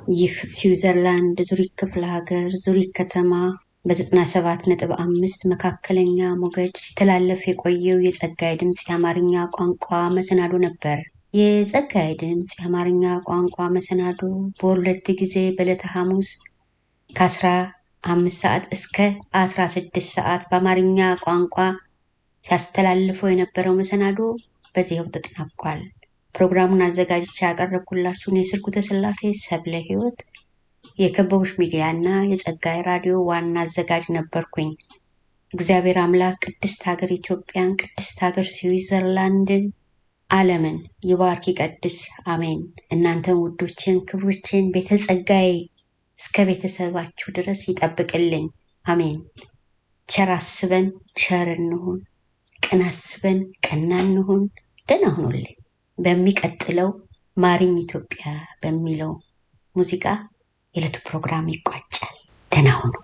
ይህ ስዊዘርላንድ ዙሪክ ክፍለ ሀገር ዙሪክ ከተማ በ97 ነጥብ አምስት መካከለኛ ሞገድ ሲተላለፍ የቆየው የጸጋዬ ድምፅ የአማርኛ ቋንቋ መሰናዶ ነበር። የጸጋዬ ድምፅ የአማርኛ ቋንቋ መሰናዶ በሁለት ጊዜ በዕለተ ሐሙስ ከአስራ አምስት ሰዓት እስከ አስራ ስድስት ሰዓት በአማርኛ ቋንቋ ሲያስተላልፈው የነበረው መሰናዶ በዚያው ተጠናቋል። ፕሮግራሙን አዘጋጅቼ ያቀረብኩላችሁን የስርጉተ ስላሴ ሰብለ ሕይወት የከበቡሽ ሚዲያ እና የጸጋዬ ራዲዮ ዋና አዘጋጅ ነበርኩኝ። እግዚአብሔር አምላክ ቅድስት ሀገር ኢትዮጵያን፣ ቅድስት ሀገር ስዊዘርላንድን፣ ዓለምን ይባርክ ይቀድስ፣ አሜን። እናንተን ውዶችን ክብሮችን ቤተ ጸጋዬ እስከ ቤተሰባችሁ ድረስ ይጠብቅልኝ፣ አሜን። ቸር አስበን ቸር እንሁን፣ ቅን አስበን ቀና እንሁን። ደህና ሁኑልኝ። በሚቀጥለው ማሪኝ ኢትዮጵያ በሚለው ሙዚቃ የዕለቱ ፕሮግራም ይቋጫል። ደህና ሁኑ።